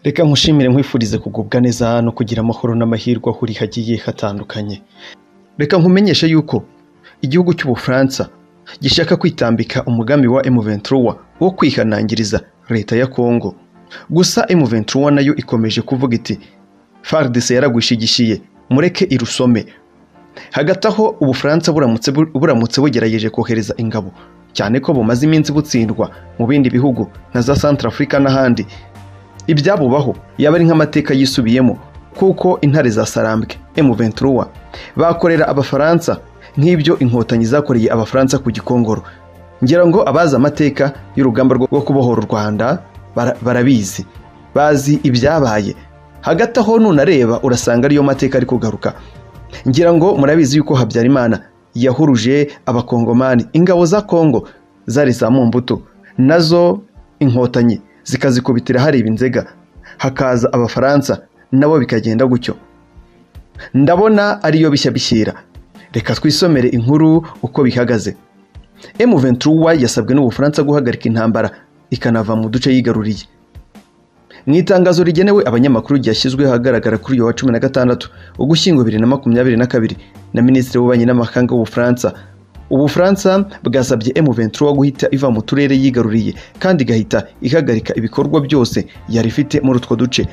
reka nkushimire nkwifurize kugubwa neza no kugira amahoro n'amahirwe aho uri hagiye hatandukanye reka nkumenyeshe yuko igihugu cy'ubufaransa gishaka kwitambika umugambi wa M23 wo kwihanangiriza leta ya Kongo gusa M23 nayo ikomeje kuvuga iti FARDC yaragwishigishiye mureke irusome hagati aho ubufaransa buramutse buramutse bugerageje kohereza ingabo cyane ko bumaze iminsi butsindwa mu bindi bihugu nka za Central Africa n'ahandi ibyabubaho yaba ari nk'amateka yisubiyemo kuko intare za Sarambwe M23 bakorera abafaransa nk'ibyo inkotanyi zakoreye abafaransa ku gikongoro ngira ngo abazi amateka y'urugamba rwo kubohora u Rwanda bara- barabizi bazi ibyabaye hagati aho nunareba urasanga ariyo mateka ari kugaruka ngira ngo murabizi yuko habyarimana yahuruje abakongomani ingabo za kongo zari za mumbuto nazo inkotanyi zikazikubitira hareba inzega hakaza abafaransa nabo bikagenda gutyo ndabona ariyo bishya bishyira reka twisomere inkuru uko bihagaze M23 yasabwe n'ubufaransa guhagarika intambara ikanava mu duce yigaruriye mu itangazo rigenewe abanyamakuru ryashyizwe ahagaragara kuri uyu wa cumi na gatandatu ugushyingo bibiri na makumyabiri na kabiri na minisitiri w'ububanyi n'amahanga w'ubufaransa ubufaransa bwasabye M23 guhita iva mu turere yigaruriye kandi igahita ihagarika ibikorwa byose yari ifite muri utwo duce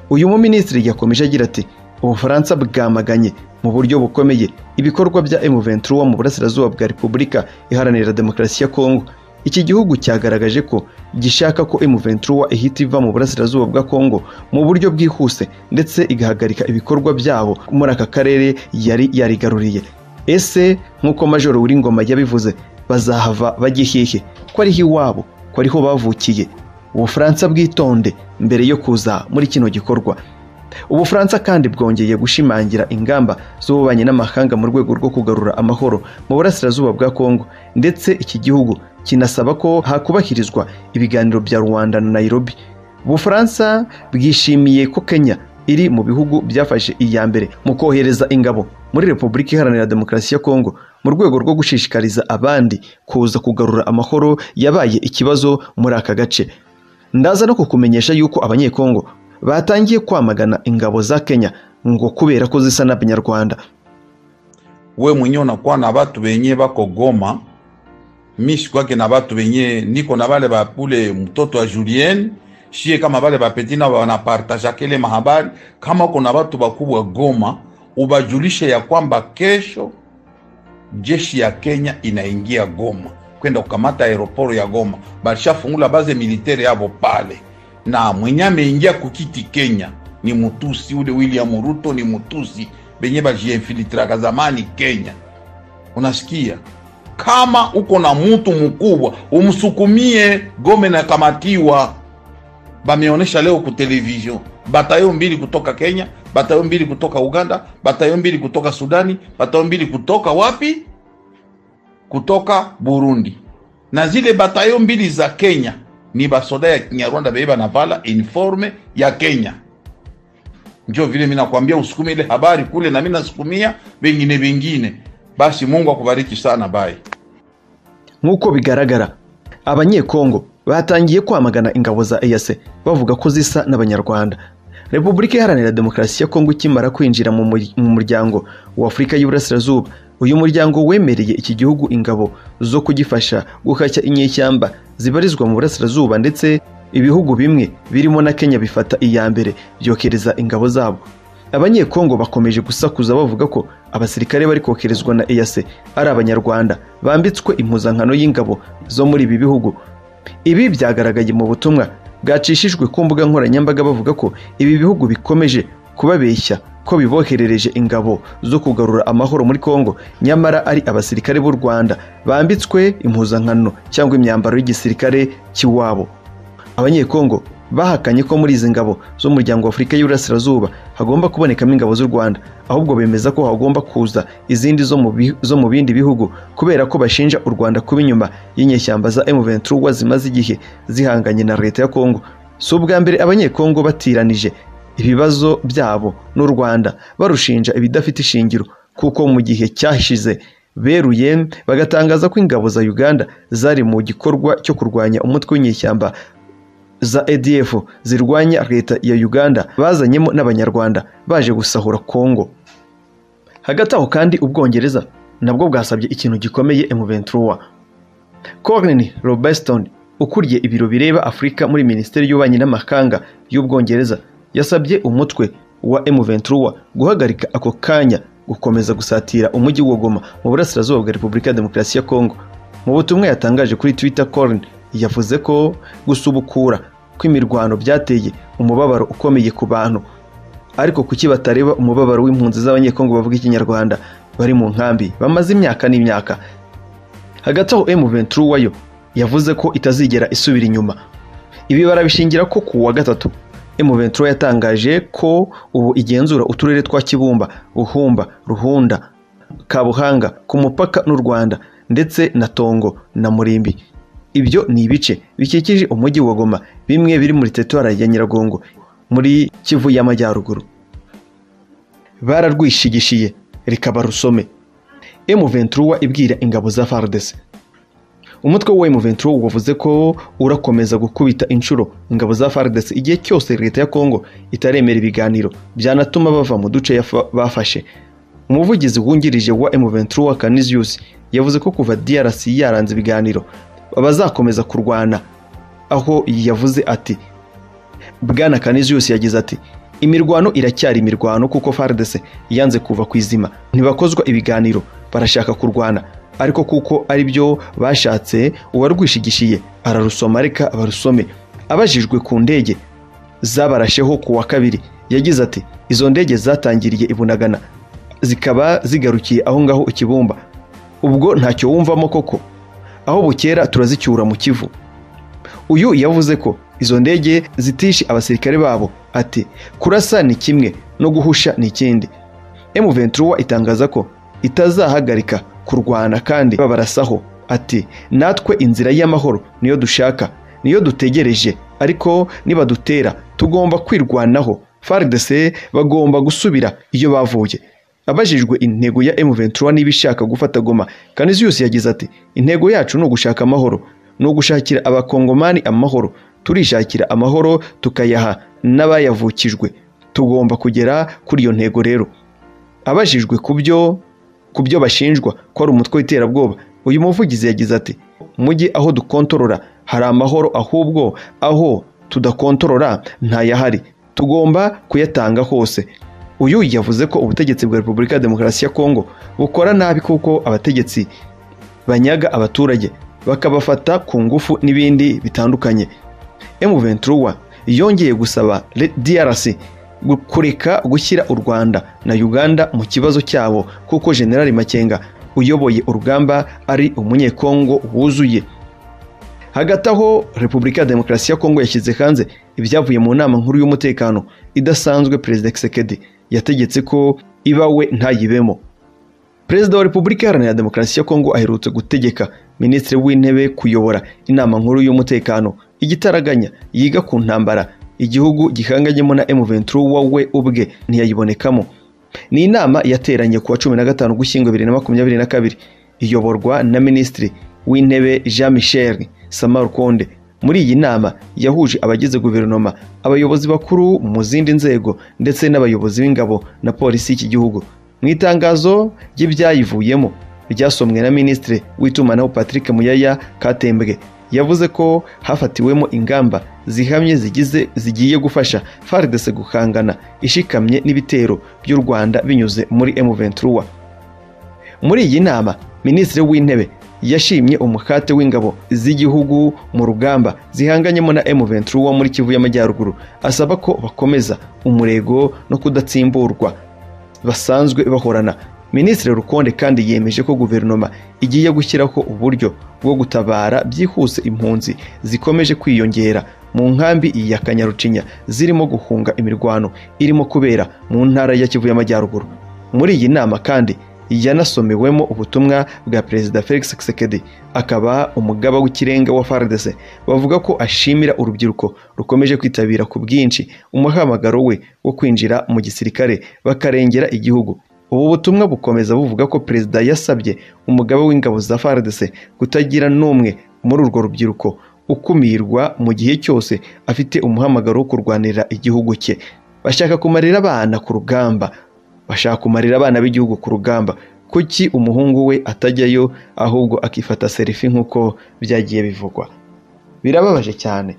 uyu muminisitiri yakomeje agira ati ubufaransa bwamaganye mu buryo bukomeye ibikorwa bya M23 mu burasirazuba bwa repubulika iharanira demokarasi ya kongo iki gihugu cyagaragaje ko gishaka ko M23 ihita iva mu burasirazuba bwa Kongo mu buryo bwihuse ndetse igahagarika ibikorwa byabo muri aka karere yari yarigaruriye ese nk'uko majoro Uwingoma yabivuze bazahava bajya hehe ko ariho iwabo ko ariho bavukiye ubufaransa bwitonde mbere yo kuza muri kino gikorwa ubufaransa kandi bwongeye gushimangira ingamba z'ububanyi n'amahanga mu rwego rwo kugarura amahoro mu burasirazuba bwa kongo ndetse iki gihugu kinasaba ko hakubahirizwa ibiganiro bya rwanda na nairobi ubufaransa bwishimiye ko kenya iri mu bihugu byafashe iya mbere mu kohereza ingabo muri repubulika iharanira demokarasi ya kongo mu rwego rwo gushishikariza abandi kuza kugarura amahoro yabaye ikibazo muri aka gace ndaza no kukumenyesha yuko abanyekongo batangiye kwamagana ingabo za Kenya ngo kubera ko zisa n'abanyarwanda we mwenyewe unakuwa na batu benye bako Goma, mishi kwake na batu benye niko na bale bapule mtoto wa Julien shie kama bale bapetina wanapartageake ile mahabari. Kama uko na batu bakubwa Goma, ubajulishe ya kwamba kesho jeshi ya Kenya inaingia Goma kwenda kukamata aeroporo ya Goma, balishafungula baze militeri yabo pale na mwenye ameingia kukiti Kenya ni mutusi ule William Ruto, ni mutusi benye bajiinfiltraka zamani Kenya. Unasikia, kama uko na mutu mkubwa umsukumie Gome na kamatiwa. Bameonesha leo ku television batayo mbili kutoka Kenya, batayo mbili kutoka Uganda, batayo mbili kutoka Sudani, batayo mbili kutoka wapi? Kutoka Burundi, na zile batayo mbili za Kenya ni basoda ya Kinyarwanda bebe banavala uniforme ya Kenya. Njo vile mimi nakwambia usukume ile habari kule, na mimi nasukumia vingine vingine. Basi Mungu akubariki sana, bye. nk'uko bigaragara abanyekongo batangiye kwamagana ingabo za EAC bavuga ko zisa n'abanyarwanda Repubulika Iharanira Demokarasi ya Kongo ikimara kwinjira mu muri- mu muryango wa Afurika y'Iburasirazuba uyu muryango wemereye iki gihugu ingabo zo kugifasha guhashya inyeshyamba zibarizwa mu burasirazuba ndetse ibihugu bimwe birimo na Kenya bifata iya mbere byokereza ingabo zabo abanyekongo bakomeje gusakuza bavuga ko abasirikare bari kokerezwa na EAC ari abanyarwanda bambitswe impuzankano y'ingabo zo muri ibi bihugu ibi byagaragaye mu butumwa bwacishijwe ku mbuga nkoranyambaga bavuga ko ibi bihugu bikomeje kubabeshya ko biboherereje ingabo zo kugarura amahoro muri Kongo nyamara ari abasirikare b'u Rwanda bambitswe impuzankano cyangwa imyambaro y'igisirikare cy'iwabo abanyekongo bahakanye ko muri izi ngabo z'umuryango wa Afurika y'Iburasirazuba hagomba kubonekamo ingabo z'u Rwanda ahubwo bemeza ko hagomba kuza izindi zo mu bi- zo mu bindi bihugu kubera ko bashinja u Rwanda kuba inyuma y'inyeshyamba za M23 zimaze igihe zihanganye na leta ya Kongo si ubwa mbere abanyekongo batiranije ibibazo byabo n'u Rwanda barushinja ibidafite ishingiro kuko mu gihe cyashize beruye bagatangaza ko ingabo za Uganda zari mu gikorwa cyo kurwanya umutwe w'inyeshyamba za ADF zirwanya leta ya Uganda bazanyemo n'abanyarwanda baje gusahura Kongo hagati aho kandi ubwongereza nabwo bwasabye ikintu gikomeye M23 Colin Robertson ukuriye ibiro bireba Afurika muri Minisiteri y'Ububanyi n'Amahanga y'Ubwongereza yasabye umutwe wa M23 guhagarika ako kanya gukomeza gusatira umujyi wa Goma mu burasirazuba bwa Repubulika ya Demokarasi ya Kongo mu butumwa yatangaje kuri Twitter Colin yavuze ko gusubukura kw'imirwano byateye umubabaro ukomeye ku bantu ariko kuki batareba umubabaro w'impunzi z'abanyekongo bavuga ikinyarwanda bari mu nkambi bamaze imyaka n'imyaka hagati aho M23 wayo yavuze ko itazigera isubira inyuma ibi barabishingira ko ku wa gatatu M23 yatangaje ko ubu igenzura uturere twa Kibumba Buhumba Ruhunda Kabuhanga ku mupaka n'u Rwanda ndetse na Tongo na Murimbi ibyo ni ibice bikikije umujyi wa Goma bimwe biri muri teritwari ya Nyiragongo muri kivu y'amajyaruguru bararwishigishiye rikaba rusome M23 ibwira ingabo za FARDC umutwe wa M23 wavuze ko urakomeza gukubita inshuro ingabo za FARDC igihe cyose leta ya Kongo itaremera ibiganiro byanatuma bava mu duce bafashe umuvugizi wungirije wa M23 Canisius yavuze ko kuva DRC yaranze ibiganiro bazakomeza kurwana aho yavuze ati bwana Canisius yagize ati imirwano iracyari imirwano kuko FARDC yanze kuva ku izima ntibakozwa ibiganiro barashaka kurwana ariko kuko ari byo bashatse uwarwishigishiye ararusoma reka abarusome abajijwe ku ndege zabarasheho ku wa kabiri yagize ati izo ndege zatangiriye ibunagana zikaba zigarukiye aho ngaho ikibumba ubwo ntacyo wumvamo koko aho bukera turazicyura mu kivu uyu yavuze ko izo ndege zitishe abasirikare babo ati kurasa ni kimwe no guhusha ni ikindi M23 itangaza ko itazahagarika kurwana kandi babarasaho ati natwe inzira y'amahoro niyo dushaka niyo dutegereje ariko nibadutera tugomba kwirwanaho FARDC bagomba gusubira iyo bavuye abajijwe intego ya M23 niba ishaka gufata Goma Canisius yagize ati intego yacu ni ugushaka amahoro ni ugushakira abakongomani amahoro turishakira amahoro tukayaha n'abayavukijwe tugomba kugera kuri iyo ntego rero abajijwe ku byo bashinjwa ko ari umutwe w'iterabwoba uyu muvugizi yagize ati mujye aho dukontorora hari amahoro ahubwo aho tudakontorora ntayahari tugomba kuyatanga hose uyu yavuze ko ubutegetsi bwa repubulika ya demokarasi ya kongo bukora nabi kuko abategetsi banyaga abaturage bakabafata ku ngufu n'ibindi bitandukanye M23 yongeye gusaba DRC kureka gushyira u Rwanda na Uganda mu kibazo cyabo kuko General Makenga uyoboye urugamba ari umunyekongo wuzuye hagati aho Repubulika ya Demokarasi ya Kongo yashyize hanze ibyavuye mu nama nkuru y'umutekano idasanzwe Perezida Tshisekedi yategetse ko ibawe ntayibemo Perezida wa Repubulika Iharanira Demokarasi ya Kongo aherutse gutegeka Minisitiri w'Intebe kuyobora inama nkuru y'umutekano igitaraganya yiga ku ntambara igihugu gihanganyemo na M23 wowe ubwe ntiyayibonekamo ni inama yateranye kuwa cumi na gatanu gushyingo bibiri na makumyabiri na kabiri iyoborwa na minisitiri w'intebe jean michel samarukonde muri iyi nama yahuje abagize guverinoma abayobozi bakuru mu zindi nzego ndetse n'abayobozi b'ingabo na polisi y'iki gihugu mu itangazo ry'ibyayivuyemo ryasomwe na minisitiri w'itumanaho patrick muyaya katembwe yavuze ko hafatiwemo ingamba zihamye zigize zigiye gufasha FARDC guhangana ishikamye n'ibitero by'u Rwanda binyuze muri M23 muri iyi nama minisitiri w'intebe yashimye umukate w'ingabo z'igihugu mu rugamba zihanganyemo na M23 muri Kivu y'Amajyaruguru asaba ko bakomeza umurego no kudatsimburwa basanzwe bahorana Minisitiri Rukonde kandi yemeje ko guverinoma igiye gushyiraho uburyo bwo gutabara byihuse impunzi zikomeje kwiyongera mu nkambi ya Kanyarucinya zirimo guhunga imirwano irimo kubera mu ntara ya Kivu y'Amajyaruguru muri iyi nama kandi yanasomewemo ubutumwa bwa Perezida Felix Tshisekedi akaba umugaba w'ikirenga wa FARDC bavuga ko ashimira urubyiruko rukomeje kwitabira ku bwinshi umuhamagaro we wo kwinjira mu gisirikare bakarengera igihugu ubu butumwa bukomeza buvuga ko perezida yasabye umugaba w'ingabo za FARDC kutagira n'umwe muri urwo rubyiruko ukumirwa mu gihe cyose afite umuhamagaro wo kurwanira igihugu cye bashaka kumarira abana ku rugamba bashaka kumarira abana b'igihugu ku rugamba kuki umuhungu we atajyayo ahubwo akifata serifi nk'uko byagiye bivugwa birababaje cyane